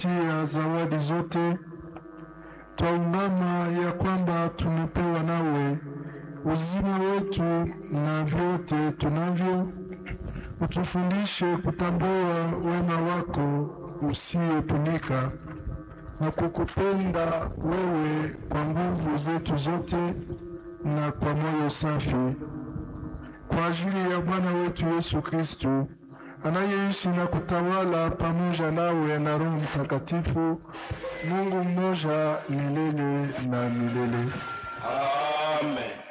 tia zawadi zote, twaungama ya kwamba tumepewa nawe uzima wetu na vyote tunavyo. Utufundishe kutambua wema wako usiopimika na kukupenda wewe kwa nguvu zetu zote na kwa moyo safi, kwa ajili ya Bwana wetu Yesu Kristu anayeishi na kutawala pamoja nawe na Roho Mtakatifu, Mungu mmoja milele na milele. Amen.